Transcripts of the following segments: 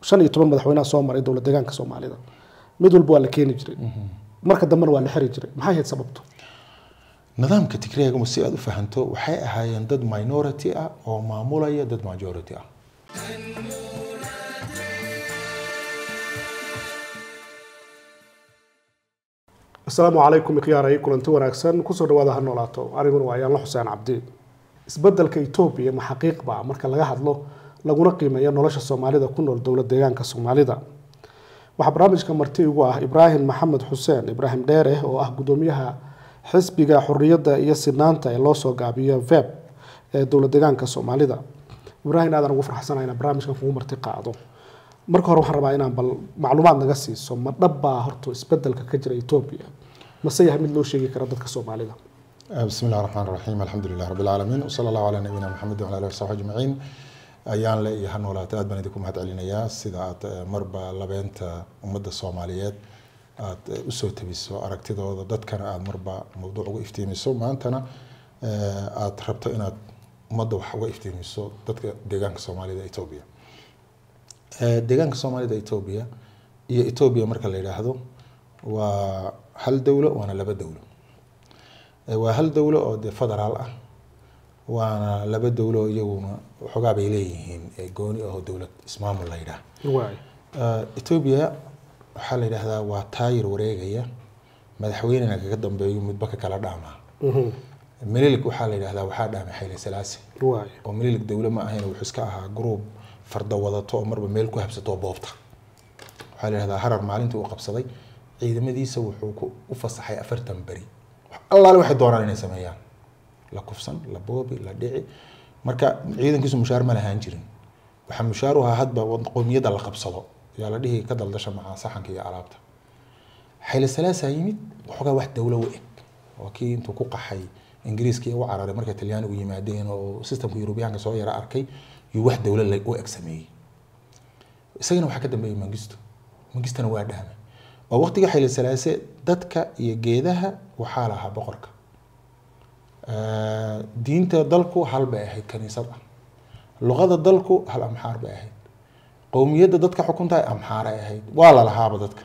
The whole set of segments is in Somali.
shan iyo toban madaxweynaha soo maray dowlad deegaanka soomaalida mid walba waa la keeni jiray marka dambena waa la xiri jiray maxay ahayd sababtu nidaamka tigreega si aad u fahanto waxay ahaayeen dad minority ah oo maamulaya dad majority ah asalaamu calaykum ikhyaarey kulanti wanaagsan kusoo dhawaada ha noolaato aniguna waa ayaanla xuseen cabdi isbedelka etoobiya ma xaqiiqba marka laga hadlo laguna qiimeeyo nolosha soomaalida ku nool dowlad deegaanka soomaalida waxaa barnaamijka marti igu ah ibraahim maxamed xuseen ibraahim dheere oo ah gudoomiyaha xisbiga xoriyadda iyo sinaanta ee loo soo gaabiyo veb ee dowlad deegaanka soomaalida ibraahim aadan ugu farxsanahay inaan barnaamijkan kugu marti qaado marka hore waxaan rabaa inaan bal macluumaad naga siiso ma dhabbaa horta isbedelka ka jira etoobiya mase yahay mid loo sheegi kara dadka soomaalida بسم الله الرحمن الرحيم الحمد لله رب العالمين وصلى الله على نبينا محمد وعلى اله وصحبه اجمعين ayaan le iyo hanoolaata aad baan idinku mahad celinayaa sida aad marba labeenta ummadda soomaaliyeed aad usoo tabiso aragtidooda dadkana aad marba mawduuc uga iftiimiso maantana aad rabto inaad ummadda wax uga iftiimiso dadka deegaanka soomaalida etoobiya deegaanka soomaalida etoobiya iyo etoobiya marka la yidhaahdo waa hal dowlo waana laba dowlo waa hal dowlo oo dee federaal ah waana laba dowlo iyaguna waxoogaa bay leeyihiin gooni aho dowlad ismaamul la yidhaah waay etoobiya waxaa la yidhaahdaa waa taayir wareegaya madaxweynena kaga dambeeyo midba ka kala dhaamaa mililig waxaa la yidhahdaa waxaa dhaamay xayle salaasi waay oo mililig dowlo ma ahayn wuxuu iska ahaa gruub farda wadato oo marba meel ku habsato oo boobta waxaa la yidhahdaa harar maalintii uu qabsaday ciidamadiisa wuxuu ku u fasaxay afartan beri allaale waxay doonaan inay sameeyaan la kufsan la boobi la dhici marka ciidankiisu mushaar ma lahaan jirin waxaa mushaar u ahaa hadba qowmiyadda la qabsado yaa la dhihi ka daldasha macaa saxanka iyo alaabta xayle salaasaa yimid waxoogaa wax dowlo u eg waa kii intuu ku qaxay ingiriiskii u cararay markay talyaanigu yimaadeen oo systemka yurubiyaanka soo yara arkay yuu wax dowlo u eg sameeyey isagana waxaa ka dambeeyey mangisto mangistana waa dhaamay oo waqtiga xayle salaase dadka iyo geedaha waxaa lahaa boqorka diinta dalku hal bay ahayd kaniisad ah luqada dalku hal amxaar bay ahayd qowmiyadda dadka xukuntahay amxaaray ahayd waa la lahaaba dadka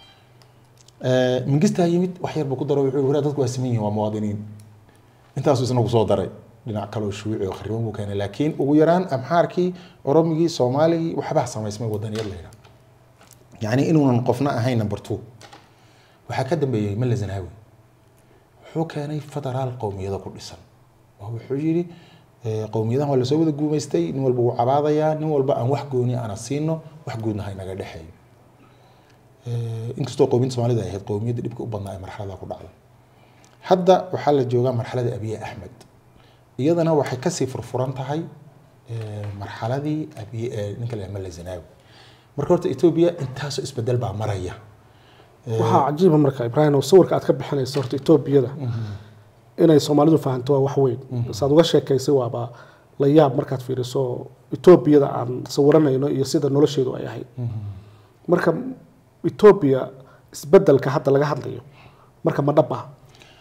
mingistaa yimid wax yarba ku daro wuxuu wara dadku waa siman yihin waa muwaadiniin intaasuu isna kusoo daray dhinac kaloo shuuci oo khariban buu keenay laakiin ugu yaraan amxaarkii oromigii soomaaligii waxbaa samaysmay wadaniyad la yidhaha yacni inuunan qofna ahayn number two waxaa ka dambeeyey malla zanaawi wuxuu keenay federaal qowmiyado ku dhisan oo wuxuu yidhi qowmiyadahan waa lasoo wada guumaystay nin walba wuu cabaadayaa nin walba aan wax gooni ana siino wax guudna haynaga dhexeeyo inkastoo qowmiyadda soomaalida ay ahayd qowmiyadda dhibka u badnaa ee marxalada ku dhacday hadda waxaa la joogaa marxalada abiye axmed iyadana waxay kasii furfuran tahay marxaladii abiye ninka la malla zanaawi marka horta etoobiya intaasoo isbedel baa maraya waxaa cajiiba marka ibraahim oo sawirka aad ka bixinayso horta etoobiyada inay soomaalidu fahanto waa wax weyn saad uga sheekaysay waaba la yaab markaad fiiriso etoobiyada aan sawiranayno iyo sida nolosheedu ay ahayd marka etoobiya isbedelka hadda laga hadlayo marka ma dhab ah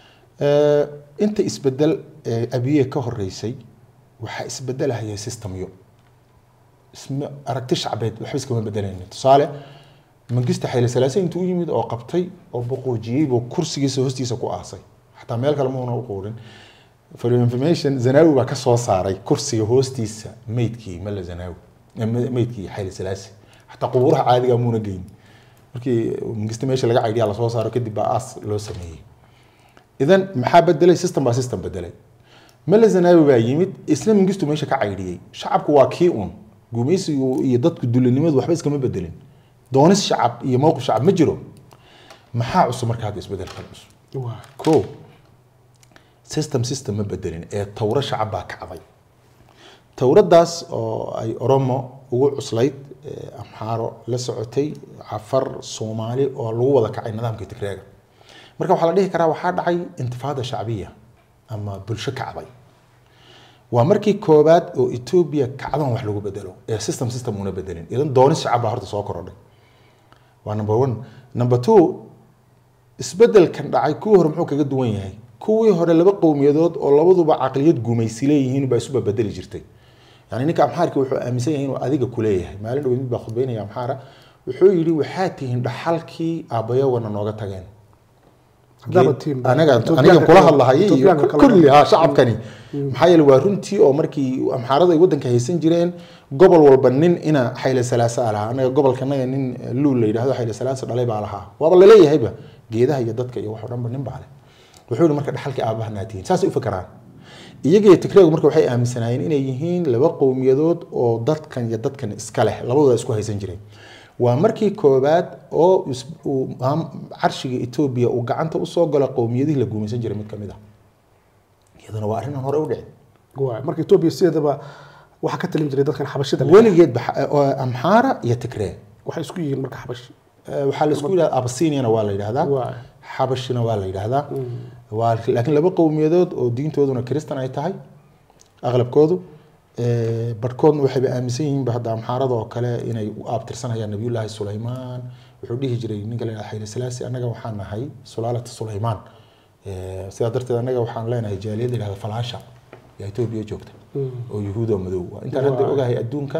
inta isbedel abiye ka horeysay waxaa isbedelahaya systemyo isma aragti shacbeed waxba iskama bedelaynin tusaale mangista xayle salaase intuu u yimid oo qabtay oo boqoojiyey buu kursigiisa hoostiisa ku aasay xataa meel kale muuna u quurin for your information zanaawi baa ka soo saaray kursiga hoostiisa meydkii malla zanaawi meydkii xayle salaase xataa qubuuraha caadiga muuna geyn markii mangista meesha laga caydhiyaa lasoo saaro kadib baa aas loo sameeyey idan maxaa bedelay system baa system bedelay malla zanaawi baa yimid isla mangistu meesha ka caydhiyey shacabku waa kii un gumaysigu iyo dadku dulinimadu waxba iskama bedelin doonis shacab iyo mowqif shacab ma jiro maxaa cusub marka hadda isbedelkan cusub ko system system ma bedelin ee tawro shacab baa kacday tawradaas oo ay oromo ugu cuslayd amxaaro la socotay cafar soomaali oo lagu wada kacay nidaamkii tigreega marka waxaa la dhihi karaa waxaa dhacay intifaada shacbiya ama bulsho kacday waa markii koobaad oo etoobiya kacdan wax lagu bedelo ee system system una bedelin idan doonis shacab baa horta soo korodhay waa number one number two isbedelkan dhacay kuwii hore muxuu kaga duwan yahay kuwii hore laba qowmiyadood oo labaduba caqliyad gumaysi leeyihiin baa isuba bedeli jirtay yani ninka amxaarki wuxuu aaminsan yahay inuu adiga kuleeyahay maalin dhow mid baa khudbeynaya amxaara wuxuu yidhi waxaa tihiin dhaxalkii aabbayawana nooga tageen Haddaaba tihiin ba- anaga Ethiopiaanka aniga kula kale- hadlahay iyo Ethiopiaanka kale- kulli ha shacabkani maxaa yeele waa runtii oo markii amxaarada ay wadanka haysan jireen gobol walba nin ina xayle salaasa lahaa anaga gobolkanaga nin luul la yidhahdo xayle salaasa dhalay baa lahaa waaba laleeyahayba geedaha iyo dadka iyo wax oo dhanba nin baa leh wuxuu yihi marka dhaxalkii aabahanaa tihiin saasay u fakaraan iyagiyo tigreegu marka waxay aaminsanaayeen inay yihiin laba qowmiyadood oo dadkan iyo dadkan iska leh labadooda isku haysan jireen waa markii koobaad oo is- uu maam- carshiga etoobiya uu gacanta usoo galo qowmiyadihii la guumaysan jiray mid kamid ah iyadana waa arrin aan hore u dhicin waay marka etoobiya sideedaba waxaa ka talin jiray dadkan xabashida leh. weligeed baxa- oo amxaara iyo tigree waxay isku yihiin marka xabashi Eh, waxaa la isku yidhahda abasiniana waa la yidhahdaa waay xabashina waa la yidhaahdaa waa laakiin laba qowmiyadood oo diintooduna kristan ay tahay aqlabkoodu Eh, barhkoodna waxayba aaminsan yihiinba hadda amxaarada oo kale inay u aabtirsanayaan nabiyullaahi sulaymaan wuxuu dhihi jiray ninka la yidhahda xayle salaasi annaga waxaan nahay sulaalata sulaymaan Eh, sidaa darteed annaga waxaan leenahay jaaliyad la yidhahda falaasha yaa etoobiya joogta oo yuhuud oo madow ah. intaan hadda Waa. ogahay adduunka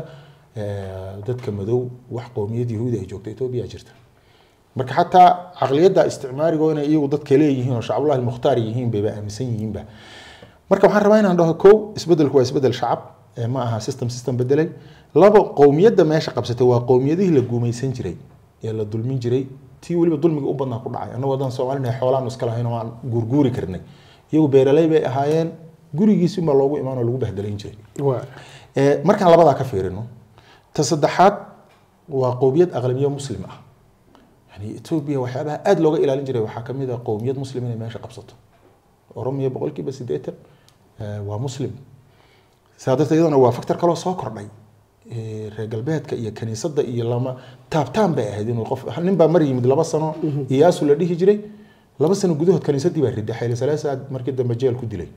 eh, dadka madow wax qowmiyad yahuudi ay joogto etoobiya jirta marka xataa caqliyadda isticmaarigo inay iyagu dadka leeyihiin oo shacabulahi almukhtaar yihiin bayba aaminsan yihiinba marka waxaan rabaa inaan dhaho kow isbedelku waa isbedel shacab ee ma aha system system bedelay labo qowmiyadda meesha qabsatay waa qowmiyadihii la guumaysan jiray ee la dulmin jiray tii weliba dulmiga u badnaa ku dhacay annagoo haddaan soomaalina xoolaanu iska lahayn oo aan guurguuri karnay iyagu beeraley bay ahaayeen gurigiisi unbaa loogu imaan oo lagu bahdalayn jiray waay Ee, markaan labadaa ka fiirino ta saddexaad waa qowmiyad aqlamiyo muslim ah yani etoobiya waxyaabaha aada looga ilaalin jiray waxaa kamid ah qowmiyad muslim inay meesha qabsato oromiya boqolkiiba siddeetan ee, waa muslim sidaa darteed iyadana waa factor kaloo soo kordhay Ee, reer galbeedka iyo kaniisadda iyo lama taabtaan bay ahayd inuu qof nin baa mar yimid laba sano iyaasu la dhihi jiray laba sano gudahood kaniisaddii baa riday xayle salaasaad markii dambe jeel ku dilay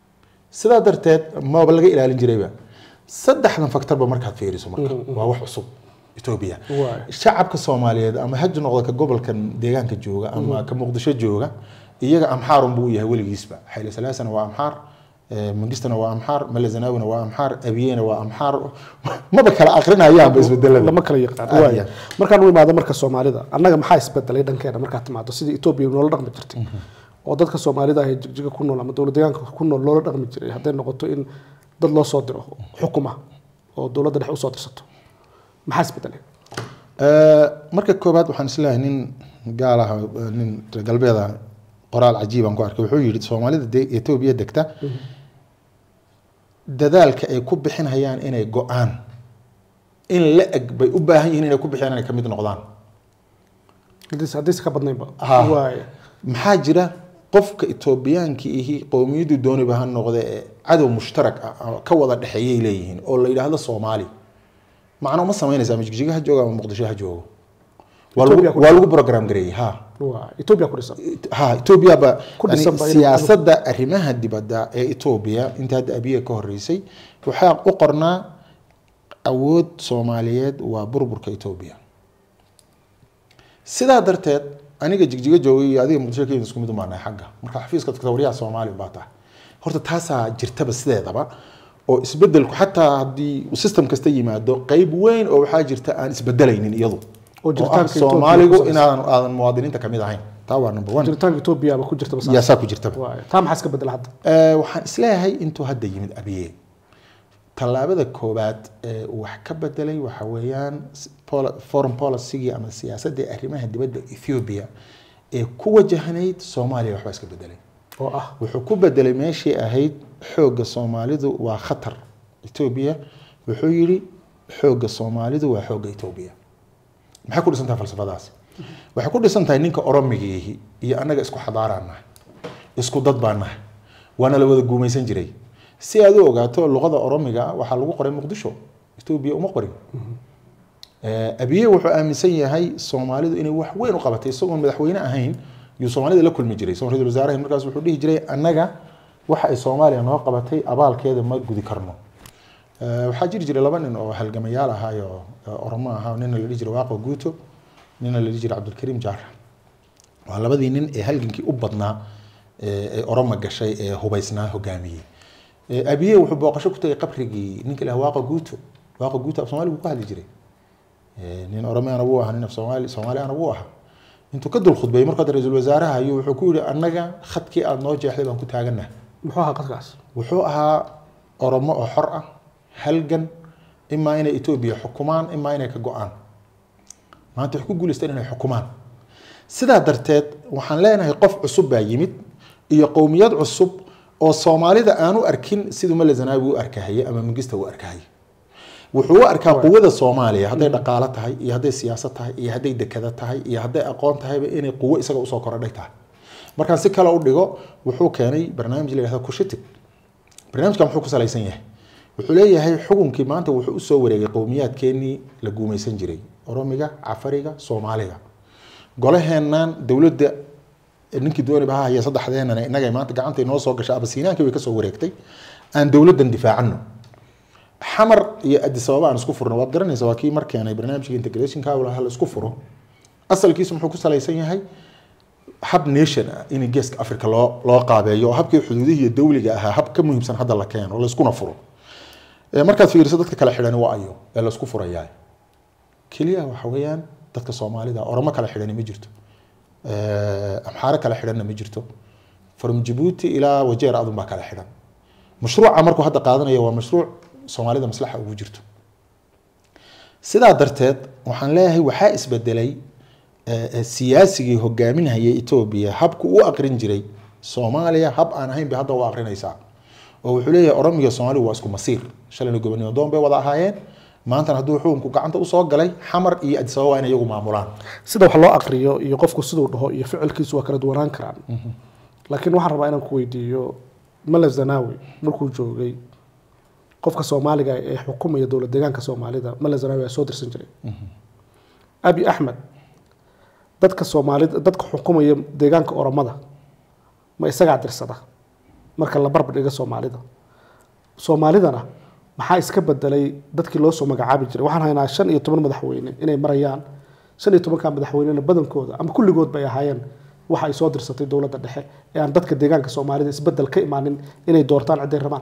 sidaa darteed maba laga ilaalin jirayba saddexdan faktorba markaad fiiriso marka waa wax cusub etoobiya Waay. shacabka soomaaliyeed ama haji noqda ka gobolkan deegaanka jooga ama ka muqdisho jooga iyaga amxaarun buu u yahay weligiisba xayle salaasana waa amxaar eh, mangistana waa amxaar male zanaawina waa amxaar abiyena waa amxaar maba kala aqrinayaanba isbedelada lama kala yaqaan Aad waay iyo aad. markaan u imaado marka soomaalida annaga maxaa isbedelay dhankeena markaad timaado sidii etoobiya noola dhaqmi jirtay oo dadka soomaalida ah ee jigjiga ku nool ama dowlad deegaanka ku nool loola dhaqmi jiray hadday noqoto in dad loo soo diro xukuma oo dowladda dhexe usoo dirsato maxaa isbedelay Eh, marka koobaad waxaan isleeyahay nin gaal ah eh, nin reer galbeed ah qoraal cajiibaan ku arkay wuxuu yidhi soomaalida de- etoobiya degta dadaalka ay ku bixinayaan inay go-aan in la eg bay u baahan yihiin inay ku bixiyaan inay ka mid noqdaan Haddii- haddayse ka badnaynba Ha. waay maxaa jira qofka etoobiyaanki ihi qowmiyadu dooniba ha noqde ee cadow mushtarak ah oo ka wada dhexeeyay leeyihiin oo la yidhaahdo soomaali macno ma samaynaysa ama jigjiga ha joogo ama muqdisho ha joogo waa lagu- Ethiopia ku waa lagu program gareeyey ha waay etoobiya ku dhisan ha etoobiya ba Ku yani dhisan ba inuu- siyaasadda arrimaha dibadda ee etoobiya inta hadda abiya ka horeysay waxaa u qornaa awood soomaaliyeed waa burburka etoobiya sidaa darteed aniga jigjiga joogay iyo adiga muqdisho kenya isku mid umaanahay xagga marka xafiiska dadka waryaha soomaali baa tahay horta taasaa jirtaba sideedaba oo isbedelku xataa haddii system kasta yimaado qeyb weyn oo waxaa jirta aan isbedelaynin iyadu Oo oo jiritaanka ah Ethiopia soomaaligu ku saabsan. inaadan aadan muwaadiniinta kamid ahayn taa waa number one jiritaanka etoobiya ba ku jirta bas yaa saa ku jirtaba waay taa maxaa iska bedela hadda Eh, waxaan isleeyahay intuu hadda yimid abiye tallaabada koobaad ee uu wax ka bedelay waxa weeyaan s- poli- foreign policy ama siyaasadda arrimaha dibadda ethiopia ee ku wajahnayd soomaaliya waxbaa iska bedelay oo ah wuxuu ku bedelay meeshii ahayd xoogga soomaalidu waa khatar etoobiya wuxuu yidhi xoogga soomaalidu waa xoogga etoobiya maxay ku dhisan tahay falsafadaas waxay ku dhisan tahay ninka oromigiihi iyo annaga isku xadaaraan nahay isku dad baan nahay waana la wada guumaysan jiray si aad u ogaato luqada oromiga ah waxaa lagu qoray muqdisho etoobiya uma qorin Eh, abiye wuxuu aaminsan yahay soomaalidu inay wax weyn u qabatay isagoon madaxweyne ahayn yuu soomaalida la kulmi jiray isagoo ra-iisul wasaaraha markaas wuxuu dhihi jiray annaga waxa ay soomaaliya noo qabatay abaalkeeda ma gudi karno Eh, waxaa jiri jiray laba nin oo halgamayaal ahaayo oromo ahaa nina la dhihi jiray waaqo guuto nina la dhihi jiray cabdulkariim jaara waa labadii nin ee halgankii u badnaa ee ee oroma gashay ee hubaysnaa hogaamiyey Eh, abiye wuxuu booqasho ku tagay qabrigii ninka ilaha waaqa guuto waaqa guuto af soomaali buu ku hadli jiray Eh, nin oromeana wuu ahaa nin af soomaali soomaaliana wuu ahaa intuu ka dul khudbeeyey markuu hadda ra-iisul wasaaraha ayuu wuxuu ku yihi annaga khadkii aada noo jeexday baan ku taaganaha muxuu ahaa qadkaas wuxuu ahaa oromo oo xor ah halgan imaa inay etoobiya xukumaan imaa inay ka go-aan maanta waxay ku guuleysteen inay xukumaan sidaa darteed waxaan leenahay qof cusub baa yimid iyo qowmiyad cusub oo soomaalida aanu arkin siduu male zanaawi u arkahaye ama mingista u arkahaye wuxuu u arkaa quwada soomaaliya hadday dhaqaalo tahay iyo hadday siyaasad tahay iyo hadday dekada tahay iyo hadday aqoon tahayba inay quwo isaga usoo korodhay tahay markaan si kale u dhigo wuxuu keenay barnaamij la yihahdo kushitig barnaamijkan muxuu ku salaysan yahay wuxuu leeyahay xukunkii maanta wuxuu usoo wareegay qowmiyaadkeenii la guumaysan jiray oromiga cafariga soomaaliga golaheennan dowladda ninkii dooniba ha haya saddexdeenana inagay maanta gacanta inoo soo gashay abasiinaankii way kasoo wareegtay aan dowladdan difaacano xamar iyo adis ababa aan isku furno waad garanaysa waa kii mar keenay barnaamijka integrationka ha la isku furo asalkiisu muxuu ku salaysan yahay hab nation ah in geeska africa loo loo qaabeeyo oo habkii xuduudihii iyo dawliga ahaa hab ka muhiimsan hadda la keeno layskuna furo Eh, markaad fiiriso dadka kala xidhani waa ayo ee laysku furayaa keliya waxa weeyaan dadka soomaalida oromo kala xidhani ma jirto Eh, amxaaro kala xidhanna ma jirto from jabuuti ilaa wajeer adun baa kala xidhan mashruuca markuu hadda qaadanayo waa mashruuc soomaalida maslaxa ugu jirto sidaa darteed waxaan leeyahay waxaa isbedelay eh, eh, siyaasigii hogaaminhayay etoobiya habku u aqrin jiray soomaaliya hab aan ahayn bay hadda u aqrinaysaa oo wuxuu leeyahay oromiga soomaaliya waa isku masiir shalayna gobonimo doon bay wada ahaayeen maantana hadduu xukunku gacanta usoo galay xamar iyo adis ababa waa inay iyagu maamulaan sida wax loo aqriyo iyo qofku siduu dhaho iyo ficilkiisu waa kala duwanaan karaan laakiin waxaan rabaa inaan ku weydiiyo male zanaawi markuu joogay qofka soomaaliga ee xukumaya dowlad deegaanka soomaalida male zanaawi aa soo dirsan jiray abi axmed dadka soomaalida dadka xukumaya deegaanka oromada ma isagaa dirsada marka la barbar dhiga soomaalida soomaalidana maxaa iska bedelay dadkii loo soo magacaabi jiray waxaan haynaa shan iyo toban madaxweyne inay marayaan shan iyo tobanka madaxweynena badankooda ama kulligood bay ahaayeen waxa ay soo dirsatay dowladda dhexe ee aan dadka deegaanka soomaalida isbedel ka imaanin inay doortaan ciday rabaan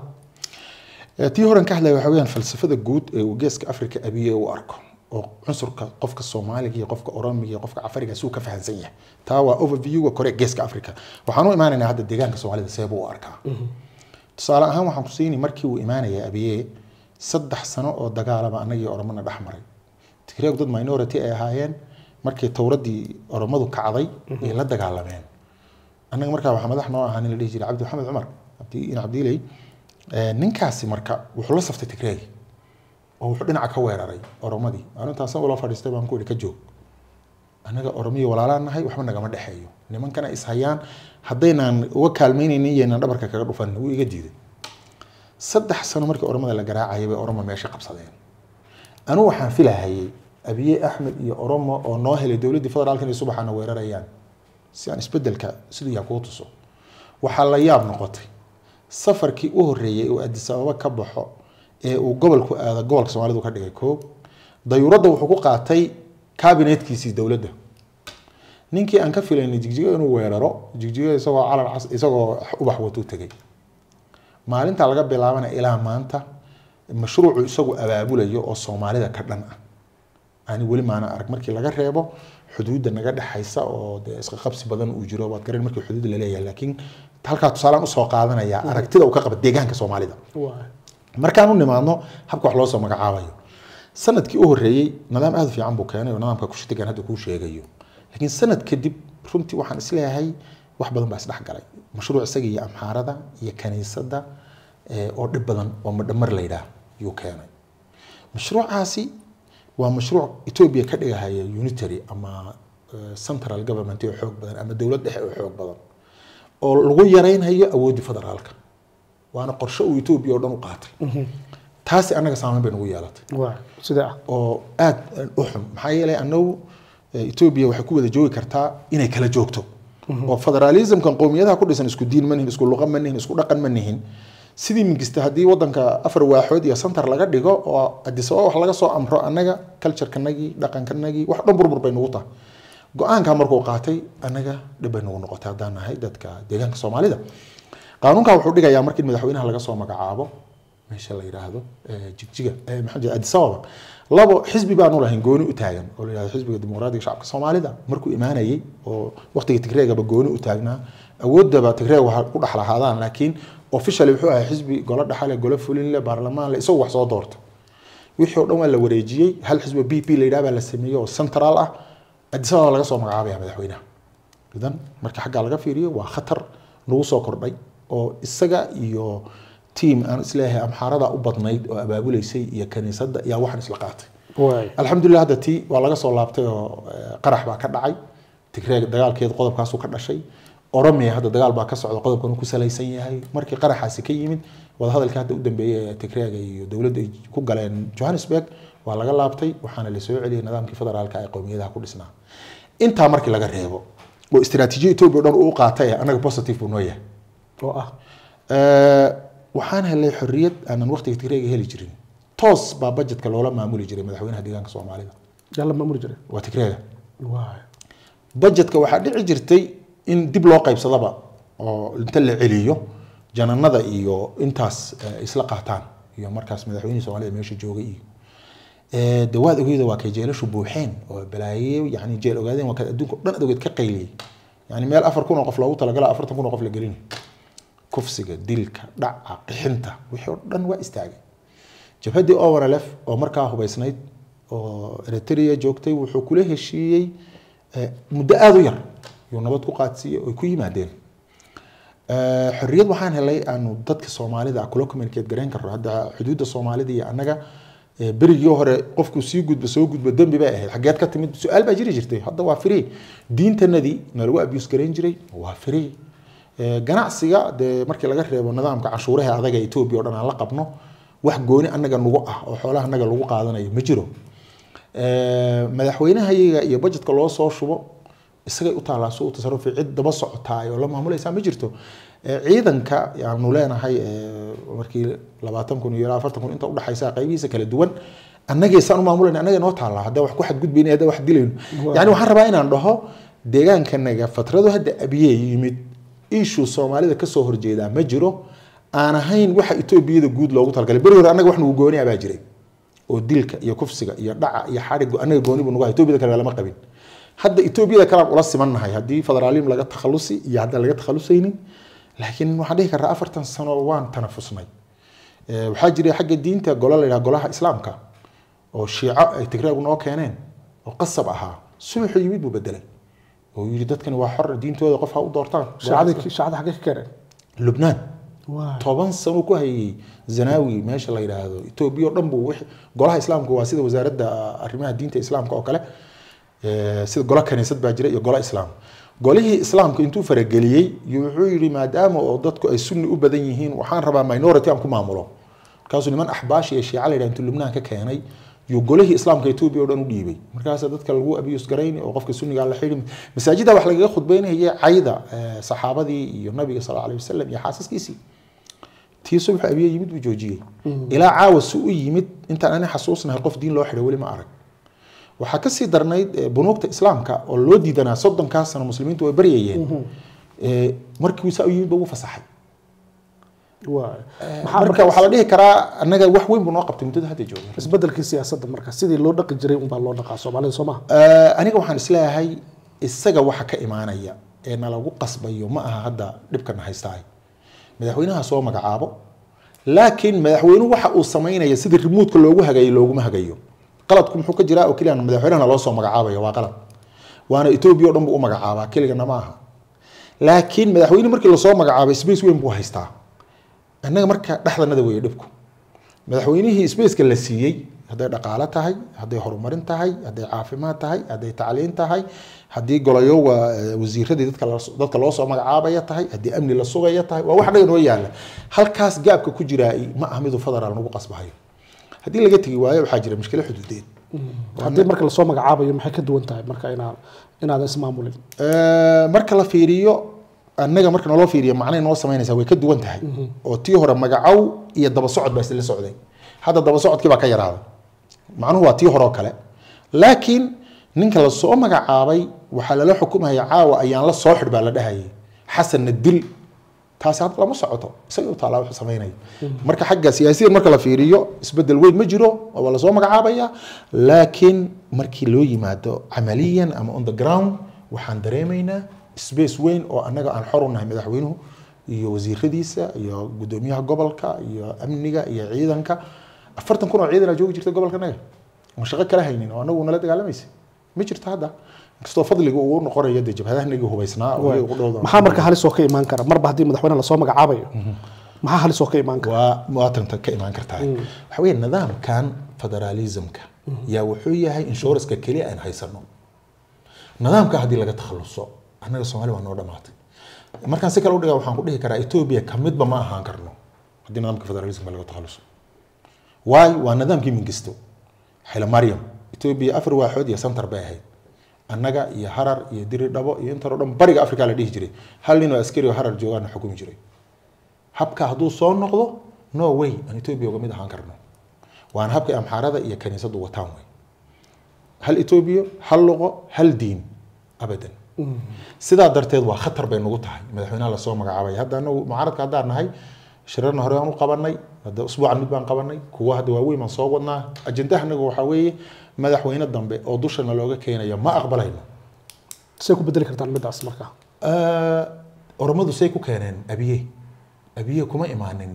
Eh, tii horan ka hadlaya waxa weeyaan falsafada guud ee uu geeska africa abiye u arko oo cunsurka qofka soomaaliga iyo qofka oromiga iyo qofka cafariga si uu ka fahansan yahay taa waa overviewga kore geeska africa waxaan u imaanaynaa hadda deegaanka soomaalida seebuu u arkaa tusaale ahaan waxaan ku siinay markii uu imaanaya abiye saddex sano oo dagaalaba annagii oromana dhex maray tigreeg dad minority ay ahaayeen markii towradii oromadu kacday ay la dagaalameen annaga markaa waxaa madax noo ahaa nin la dhihi jiray cabdi maxamed cumar cabdi in cabdiiley Eh, ninkaasi marka wuxuu la saftay tigreeg oo wuxuu dhinaca ka weeraray oromadii anu intaasna ula fadhiistay baan ku ihi ka joog annaga oromiya walaalaan nahay waxba nagama dhexeeyo nimankana is hayaan haddaynaan uga kaalmaynaynin iyaynaan dhabarka kaga dhufan wuu iga diiday saddex sano markii oromada la garaacayay bay oromo meesha qabsadeen anu waxaan filahayay abiye axmed iyo oromo oo noo helay dowladdii federaalka inay subaxaana weerarayaan si aan isbedelka siduu yaha kuu tuso waxaa la yaab noqotay safarkii u horreeyey uu adis ababa ka baxo ee uu gobolku aado gobolka soomaalidu ka dhigay koob dayuuradda wuxuu ku qaatay kabinetkiisii dowladda ninkii aan ka filaynay jigjigo inuu weeraro jigjigo isagoo calan cas isagoo ubax watuu tegay maalinta laga bilaabana ilaa maanta mashruucu isagu abaabulayo oo soomaalida ka dhan ah ani weli maana arag markii laga reebo xuduudda naga dhexaysa oo dee isqa qabsi badan uu jiro waad garan markii xuduud la leeyahay laakiin halkaa tusaalaan usoo qaadanaya aragtida uu ka qaba deegaanka soomaalida markaan u nimaadno habka wax loo soo magacaabayo sanadkii u horreeyey nidaam aada u fiican buu keenay oo nidaamka kushitigan hadda kuu sheegayo laakiin sanad kadib runtii waxaan isleeyahay wax badan baa isdhex galay mashruuc isaga iyo amxaarada iyo kaniisadda eh, oo dhib badan oo madhamar la yidhaah yuu keenay mashruucaasi waa mashruuc etoobiya ka dhigahaya unitary ama eh, central government oo xoog badan ama dowlad dhexe oo xoog badan oo lagu yaraynayo awooddii federaalka waana qorshe uu etoobiya oo dhan u qaatay taasi annaga saameyn bay nagu yeelatay sidee ah oo aad u xun maxaa yeelay annagu eh, etoobiya waxay ku wada joogi kartaa inay kala joogto oo federalismkan qowmiyadaha ku dhisan isku diin ma nihin isku luqa ma nihin isku dhaqan ma nihin sidii mingista haddii wadanka afar waaxood iyo santar laga dhigo oo adis ababa wax laga soo amro annaga culturekanagii dhaqankanagii wax dhan burbur bay nagu tahay go-aanka markuu qaatay annaga dhib bay nagu noqotay haddaan nahay dadka deegaanka soomaalida qaanuunka wuxuu dhigayaa markii madaxweynaha laga soo magacaabo meesha la yidhaahdo eh, jigjiga eh, maxaa jira addis ababa labo xisbi baanu lahayn gooni u taagan oo la yidhahdo xisbiga dimuqraadiga shacabka soomaalida markuu imaanayay oo waqtiga tigreegaba gooni u taagnaa awoodaba tigreeg waxa ku dhex lahaadaan laakiin officially wuxuu ahaa xisbi golo dhaxale golo fulinle baarlamaan le isagu wax soo doorta wixii oo dhan waa la wareejiyey hal xisbi b p la yidhaha baa la sameeyey oo central ah addis ababa laga soo magacaabaya madaxweynaha idan marka xaggaa laga fiiriyo waa khatar nagu soo kordhay oo isaga iyo tiam aan isleeyahay amxaarada u badnayd oo abaabuleysay iyo kaniisadda ayaa waxaan isla qaatay waay alxamdulilah hadda tii waa laga soo laabtay oo eh, qarax baa ka dhacay tigreeg dagaalkeed qodobkaasuu ka dhashay oromia hadda dagaal baa ka socda qodobkan uu ku salaysan yahay markii qaraxaasi ka yimid wadahadalkii hadda u dambeeyey ee tigreega iyo dowladda ay ku galeen johannesburg waa laga laabtay waxaana la soo celiyey nidaamkii federaalka ee qowmiyadaha ku dhisnaa intaa markii laga reebo oo istiraatiijiya etoobiya o dhan uu u qaatay annaga positive buu noo yahay oo ah Eh, waxaan helay xorriyad aanan waqtiga tigreega heli jirin toos baa budgetka loola maamuli jiray madaxweynaha deegaanka soomaalida yaa la maamuli jiray waa tigreega waay budgetka waxaa dhici jirtay in dib loo qaybsadaba oo inta la celiyo jananada iyo intaas eh, isla qaataan iyo markaas madaxweynihii soomaalida meesha joogay iyo Eh, de waad ogeeda waa kay jeelashu buuxeen oo balaaye yani jeel ogaadeen waa kaad adduunka o dhan adogeed ka qayliyey yani meel afar kun oo qof loogu talagala afartan kun oo qof la gelin kufsiga dilka dhaca qixinta wixii oo dhan waa istaagay jabhaddii owanalef oo markaa hubaysnayd oo eritrea joogtay wuxuu kula heshiiyey eh, muddo aada u yar yuu nabad ku qaadsiiyey oy ku yimaadeen Eh, xorriyad waxaan helay aanu dadka soomaalida ah kula communicate garayn karno hadda xuduudda soomaalida iyo annaga eh, berigii hore qofku sii gudba soo gudba dembi bay ahayd xageed ka timid su-aal baa jiri jirtay hadda waa free diintanadii nalagu abuse garayn jiray waa free Eh, ganacsiga dee markii laga reebo nidaamka canshuuraha adaga etoobiya o dhan aan la qabno wax gooni annaga nugu ah oo xoolaha annaga lagu qaadanayo ma jiro Eh, madaxweynahayaga iyo budgetka loo soo shubo isagay u taallaa si u tasarufi cid daba socotaay oo la maamulaysaa ma jirto Eh, ciidanka yaanu leenahay eh, markii labaatan kun iyo ilaa afartan kun inta udhexaysa qaybihiisa kala duwan annagay saan u maamulayna annaga noo taallaa haddii wax ku xadgudbayna haddii wax dilayno yani waxaan rabaa inaan dhaho deegaankanaga fatradu hadda abiyee yimid issue soomaalida kasoo horjeedaa ma jiro aan ahayn waxa etoobiyada guud loogu talagalay beri hore annaga wax nagu gooni abaa jiray oo dilka iyo kufsiga iyo dhaca iyo xadhigu annaga gooni buu nagu hay etoobiyada kale lama qabin hadda etoobiyada kalean ula simannahay haddii federaalim laga takhalusi iyo haddaan laga takhalusaynin laakiin waxaan dhihi karraa afartan sano waan tanafusnay Eh, waxaa jiray xagga diinta golo la yidhaha golaha islaamka oo shiico ay tigreegu noo keeneen oo qasab ahaa subaxu yimid buu bedelay oo yidhi dadkani waa xor diintooda qof ha u doortaan shaacadii shaacada xaggee ka keeneen lubnaan waay toban sano ku hayay zanaawi meesha la yidhaahdo etoobiya oo dhan buu wixii- golaha islaamka waa sida wasaaradda arrimaha diinta islaamka oo kale Eh, sida golo kaniisad baa jira iyo golo islaam golihii islaamka intuu farageliyey iyo wuxuu yidhi maadaama oo dadku ay sunni u badan yihiin waxaan rabaa minority aan ku maamulo markaasuu niman axbaash iyo shiica la yidhaha intuu lubnaan ka keenay yuu golihii islaamka etoobiya oo dhan u dhiibay markaasa dadka lagu abiyus garayn oo qofka sunniga la xidhi masaajida wax lagaga khudbeynayay cayda eh, saxaabadii iyo nabiga sal alay wasalam iyo xaasaskiisii tii subax abiye yimid buu joojiyey ilaa caawa si u yimid intaan ani xasuusnahay qof diin loo xidhay weli ma arag waxaa kasii darnayd eh, bunuugta islaamka oo loo diidanaa soddonkaas sano muslimiintu way baryayeen Eh, markii saa u yimid ba ugu fasaxay waay marka waxaa la dhihi karaa annaga wax weyn buu noo qabtay muddada hadda jooga isbedelkii siyaasadda marka sidii loo dhaqi jiray unbaa loo dhaqaa soomaalida soo maha Eh, aniga waxaan isleeyahay isaga waxa ka imaanaya ee nalagu qasbayo ma aha hadda dhibkana haystaay madaxweynaha soo magacaabo laakiin madaxweynuhu waxa uu samaynaya sida rimuudka loogu hagayo looguma hagayo qaladku muxuu ka jiraa oo keliya madaxweynahana loo soo magacaabayo waa qalad waana etoobiya o dhan buu u magacaabaa keligana ma aha laakiin madaxweyne markii lasoo magacaabay space weyn buu haystaa annaga marka dhexdanada weeye dhibku madaxweynihii spaceka la siiyey hadday dhaqaale tahay hadday horumarin tahay hadday caafimaad tahay hadday tacliin tahay haddii golayo waa eh, wasiiradii dadka la- dadka loo soo magacaabaya tahay haddii amni la sugaya tahay waa wax dhaga noo yaala halkaas gaabka ku jiraa ma aha miduu federaal nagu qasbahayo haddii laga tegi waayo waxaa jira mushkilo xuduudeed haddii marka lasoo magacaabayo maxay ka duwan tahay marka inaa inaadan ismaamulin Eh, marka la fiiriyo annaga marka naloo fiiriyo macnay noo samaynaysaa way ka duwan tahay oo tii hore magacow iyo daba socod baa isla socday hadda daba socodkii baa ka yaraaday macnuhu waa tii hore oo kale laakiin ninka lasoo magacaabay waxaa lala xukumaya caawa ayaan la soo xidh baa la dhahayay xasanna dil taasi hadda lama socoto isaga u taalaa wuxuu samaynayo marka xagga siyaasiyan marka la fiiriyo isbedel weyn ma jiro waa lasoo magacaabaya laakiin markii loo yimaado camaliyan ama on the ground waxaan dareemaynaa space weyn oo annaga aan xor u nahay madaxweynuhu iyo wasiiradiisa iyo gudoomiyaha gobolka iyo amniga iyo ciidanka afartan kun oo ciidan aa joogi jirta gobolka naga oon shaqo kala haynin oo anagu nala dagaalamaysa ma jirto hadda inkastoo fadliga uu noqonayo dee jabhadahanagii hubaysnaa oo iyaga u dhowda maxaa marka halis oo ka imaan kara marba haddii madaxweyne lasoo magacaabayo maxaa halis oo ka imaan kara waa muwaatanta ka imaan kartaa waxa weeye nidaamkan federalismka yaa wuxuu yahay inshuranska keliya aan haysano nidaamka haddii laga takhaluso annaga soomaali waa noo dhamaatay markaan si kale u dhigaa waxaan ku dhihi karaa etoobiya ka midba ma ahaan karno haddii nidaamka federalismka laga takhaluso waayo waa nidaamkii mingisto xila maryam etoobiya afar waaxood iyo santar bay ahayd annaga iyo harar iyo diri dhabo iyo intan oo dhan bariga africa la dhihi jiray hal nin oo askari oo harar joogaana xukumi jiray habka hadduu soo noqdo no way aan etoobiya uga mid ahaan karno waana habka amxaarada iyo kaniisadu wataan wey hal etoobiya hal luqo hal diin abadan sidaa darteed waa khatar bay nagu tahay madaxweynaha lasoo magacaabay hadda anagu mucaaradka haddaan nahay shirarna hore aan u qabanay hadda usbuucan mid baan qabanay kuwa hadda waaweyn baan soo wadnaa ajendaha anaga waxaa weeye madaxweyne dambe oo dushana looga keenayo ma aqbalayno say ku bedeli kartaan midaas marka oromadu say ku keeneen abiye abiye kuma imaanin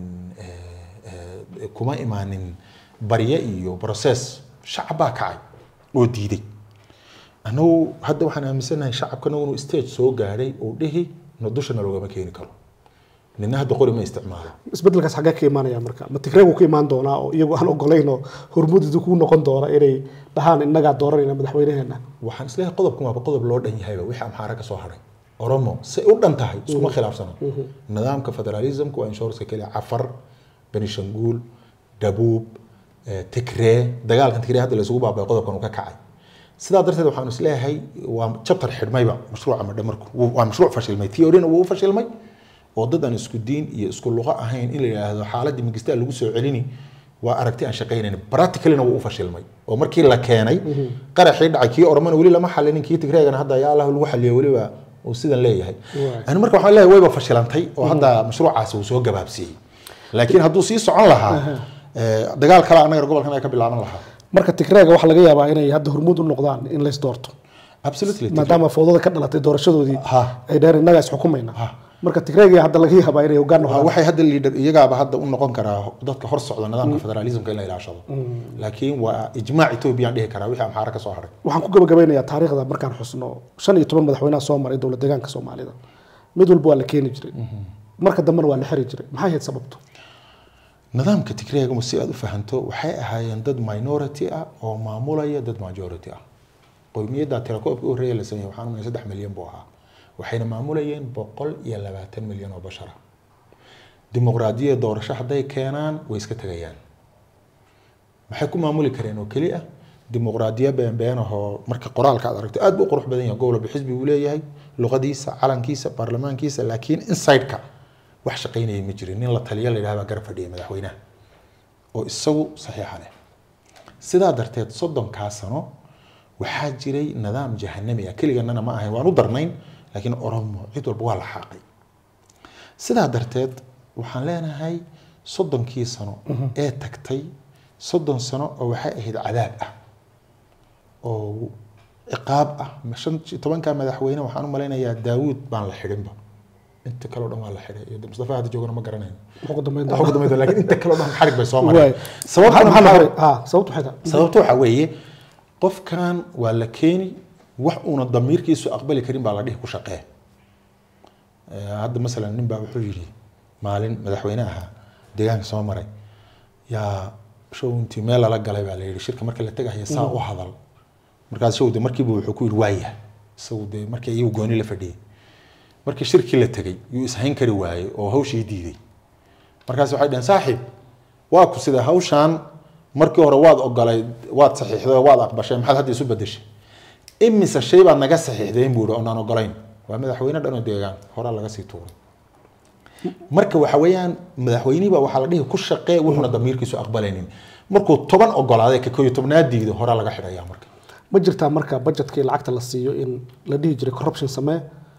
kuma imaanin barye iyo process shacab baa kacay oo diiday anagu hadda waxaan aaminsanahay shacabkana inuu stage soo gaadhay oo dhihi na dushana loogama keeni karo nina hadda qori ma isticmaalo isbedelkaas xaggee ka imaanaya marka ma tigreegu ka imaan doonaa oo iyagu aan ogolayn oo hormudidu ku noqon doona inay dhahaan innagaa dooranayna madaxweynaheena waxaan isleeyahay qodobkan waaba qodob loo dhan yahayba wixii amxaara ka soo haray oromo say u dhan tahay iskuma khilaafsana nidaamka federalismka waa inshuranska keliya cafar benishanguul dhabuub tigree dagaalkan tigree hadda la isugu baabay qodobkan uu ka kacay sidaa darteed waxaan isleeyahay waa chapter xidhmayba mashruuca madhe marku waa mashruuc fashilmay theorina wuu u fashilmay oo dad aan isku diin iyo isku luqo ahayn in la yidhaahdo xaaladii magistaa lagu soo celini waa aragti aan shaqaynayn practicalina wuu u fashilmay oo markii la keenay qaraxii dhacay kii oromana weli lama xalinin kii tigreegana hadda yaa allah lagu xaliyo weliba uu sidan leeyahay ani marka waxaan leeyahay wayba fashilantay oo hadda mashruucaasi uu soo gabaabsiiyey laakiin hadduu sii socon lahaa dagaal kale annaga gobolkan ay ka bilaaban lahaa marka tigreega waxaa laga yaabaa inay hadda hormuud u noqdaan in lays doorto absolutely maadaama fowdada ka dhalatay doorashadoodii Ha. ay dhaheen innagaa isxukumayna marka tigreega hadda laga yaabaa inay hoggaan Waa- noqdaan waxay hadda leader iyagaaba hadda u noqon karaa dadka hor socda nidaamka federalismka in la ilaashado laakiin waa ijmaac etoobiya aan dhihi karaa wixii amxaara ka soo haray waxaan ku gabagabeynayaa taariikhda markaan xusno shan iyo toban madaxweynaha soo maray dowlad deegaanka soomaalida mid walba waa la keeni jiray marka dambena waa la xiri jiray maxay ahayd sababtu nidaamka tigreega si aad u fahanto waxay ahaayeen dad minority ah oo maamulaya dad majority ah qowmiyadda tirakoobka u horreeya la sameeyey waxaan umaleyn saddex milyan buu ahaa waxayna maamulayeen boqol iyo labaatan milyan oo bashara dimuqraadiyadda doorasho hadday keenaan way iska tegayaan maxay ku maamuli kareen oo keli ah dimuqraadiya beenbeen ahoo marka qoraalka aad aragto aad buu u qurux badan yahay gobol xisbi uu leeyahay luqadiisa calankiisa baarlamaankiisa laakiin inside-ka wax shaqaynaya ma jirin nin la taliya la yidhahda baa garab fadhiyay madaxweynaha oo isagu saxiixa leh sidaa darteed soddonkaa sano waxaa jiray nidaam jahanami ah keliganana ma ahayn waan u darnayn laakiin oromo cid walba waa la xaaqay sidaa darteed waxaan leenahay soddonkii sano ee tagtay soddon sano oo waxay ahayd cadaab ah oo ciqaab ah ma shan iyo tobankaa madaxweyne waxaan u malaynayaa daawuud baan la xidhinba inta kaleo dhan waa la xidhay iyo mustafa hadda joogana ma garanayo Wuxuu ku dambeyn Waxa doonaa. ugu dambeyn doona, laakiin inta kaleo dhan xarig bay soo Waay. mareen sababtuna Maxaa- maxaa la maxaa- xiray? Ah, sababtu maxay tahay sababta waxaa weeye qofkan waa la keeni wax uuna damiirkiisu aqbali karin baa la dhihi ku shaqee Eh, hadda masalan nin baa wuxuu yidhi maalin madaxweyne ahaa deegaanka soo maray yaa show intii meel lala galay baa la yidhi shirka marka la tegaya saa u hadal markaas show de markiiba wuxuu ku yidhi waaya isagu dee markii iyagu gooni la fadhiyay markii shirkii la tegay yuu ishayn kari waayey oo hawshii diiday markaas waxay dhaheen saaxiib waa ku sida hawshaan markii hore waad ogolay waad saxiixday oo waad aqbashay maxaad hadda isu bedeshay imise shay baad naga saxiixdeen buu ihi oonaan ogolayn waa madaxweyne dhan oo deegaan horaa laga sii tuuray marka waxa weeyaan madaxweynihiba waxaa la dhihi ku shaqee wuxuuna damiirkiisu aqbalaynin markuu toban ogolaaday ka kooyo tobnaad diido horaa laga xidhayaa marka ma jirtaa marka budgetkii lacagta la siiyo in la dhihi jiray corruption samee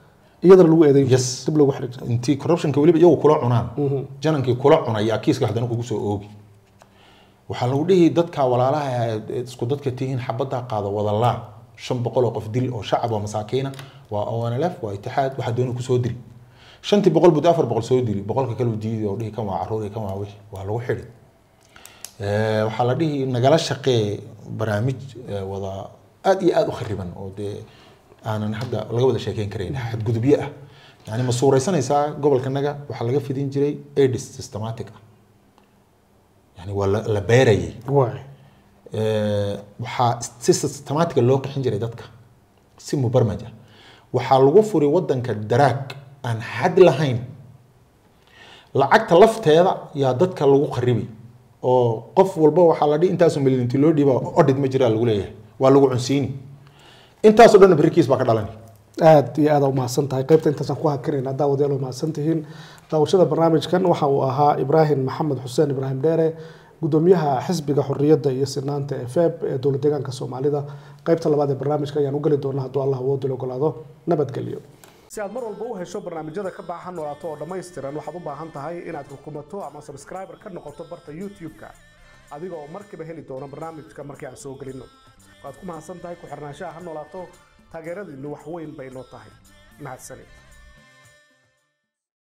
iyadana lagu eedeyn jiray, Yes. dib loogu xiri jiray intii corruptionka weliba iyagu kula cunaan janankii kula cunaya kiiska haddana kugu soo oogi waxaa lagu dhihi dadka walaalaha ee isku dadka tihiin xabaddaa qaado wadalaa shan boqol oo qof dil oo shacab oo masaakiina waa onlf waa itixaad waxaa dooni kusoo diri shantii boqol bud afar boqol soo dili boqolka kale uu diidi oo dhihi kan waa caruur iyo kan waa wixi waa lagu xidhi Eh, waxaa la dhihi nagala shaqee barnaamij eh, wada aad iyo aad u khariban oo dee aanan hadda laga wada sheekeyn karayn xadgudubyo ah yani ma suuraysanaysaa gobolkanaga waxaa laga fidin jiray aids systematic ah yani waa la la beerayay waay Eh, waxaa si systematica loo qixin jiray dadka si mubarmaj ah waxaa lagu furi wadanka daraag aan xad lahayn lacagta lafteeda yaa dadka lagu kharibi oo qof walba waxaa la dhihi intaasoo milyan intii loo dhiiba audit ma jiraa lagu leeyahay waa lagu cunsiini intaasoo dhan berikiis baa ka dhalani aad iyo aad umahadsan tahay qaybta intaasaan ku hakinayna daawadayaal umahadsan tihiin daawashada barnaamijkan waxa uu ahaa ibraahim maxamed xuseen ibraahim dheere gudoomiyaha xisbiga xorriyadda iyo sinaanta ee feeb ee dowlad deegaanka soomaalida qaybta labaad ee barnaamijka ayaan u geli doonaa hadduu allah awoodil ogolaado nabadgelyo si aad mar walba u hesho barnaamijyada ka baxa noolaato oo dhammaystiran waxaad u baahan tahay inaad rukumato ama subscriber ka noqoto barta youtube-ka adiga oo markiiba heli doona barnaamijka markii aan soo gelino waad ku mahadsan tahay ku xirnaanshaha ha noolaato taageeradiinnu wax weyn bay noo tahay mahadsanid